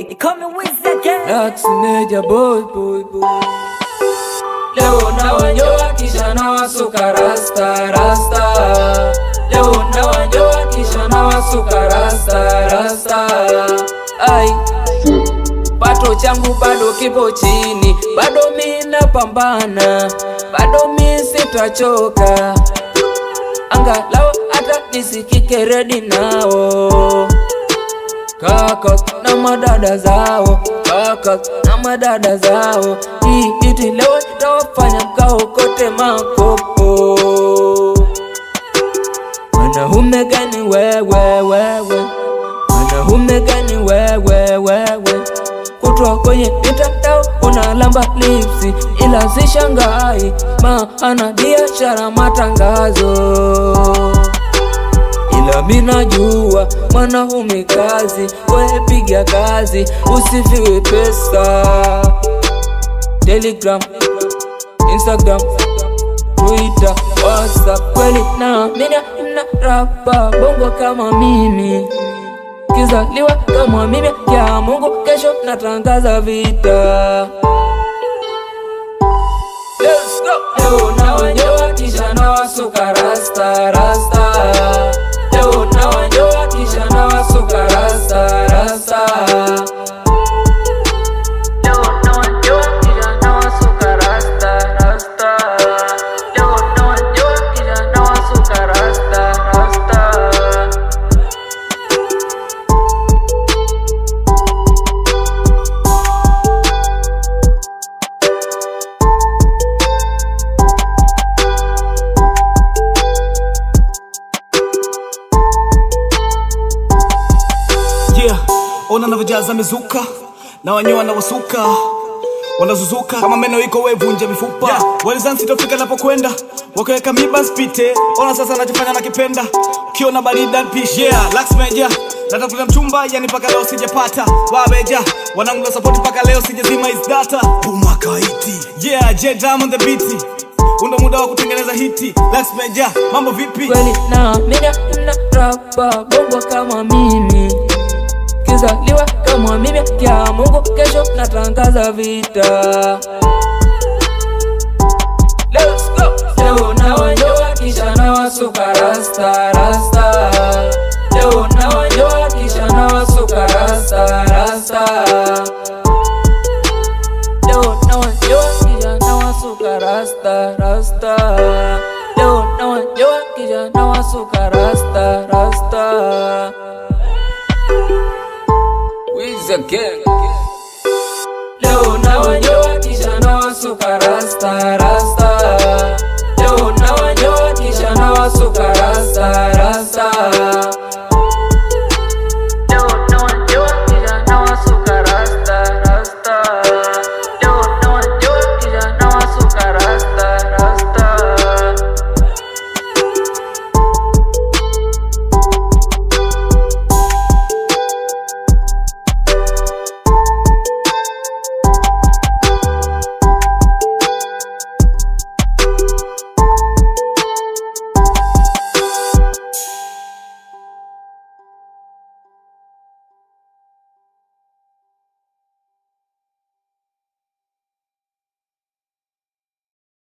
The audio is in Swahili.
They call me Wiz again. Lax Meja boy boy boy. Leo na wanyoa kisha na wasuka rasta rasta. Leo na wanyoa kisha na wasuka rasta rasta. Ai. Pato changu bado kipo chini, bado mi napambana, bado mi sitachoka, angalau hata nisikike redi nao kaka na madada zao, kaka na madada zao, hii iti leo itawafanya mkaokote makopo. Mwanaume gani wewe wewe, mwanaume gani wewe wewe, kutwa kwenye mitandao unalamba lipsi, ila sishangai maana biashara matangazo ila minajua mwanaume kazi, wewe piga kazi, usifiwe pesa. Telegram, Instagram, Twitter, WhatsApp, kweli na mina mna rapa bongo kama mimi kizaliwa kama mimi ya Mungu, kesho natangaza vita. Let's go. Leo na wanyoa kisha na wasuka rasta rasta. Leo na wanyoa kisha na wasuka rasta rasta. Leo na wanyoa kisha na wasuka rasta rasta. Leo na wanyoa kisha na wasuka rasta rasta. Yeah, ona navyojaza mizuka na wanyoa na wasuka wanazuzuka kama meno iko wevunja mifupa yeah. Walizansi tofika napokwenda wakiweka miba spite, ona sasa nachofanya nakipenda, ukiona barida pishi yeah. Lax Meja natafuta mchumba yani mpaka leo sijapata, wabeja wanangu na support mpaka leo sijazima is data Puma kaiti yeah, J Diamond the beat undo muda wa kutengeneza hiti. Lax Meja mambo vipi? kweli na mina mna rapa bongo kama mimi kizaliwa kama mimi kya Mungu, kesho natangaza vita. Let's go. Leo na wanyoa kisha na wasuka rasta rasta. Leo na wanyoa kisha na wasuka rasta rasta. Leo na wanyoa kisha na wasuka rasta rasta. Leo na wanyoa kisha na wasuka rasta rasta. Wiz again. Leo na wanyoa kisha na wasuka rasta rasta.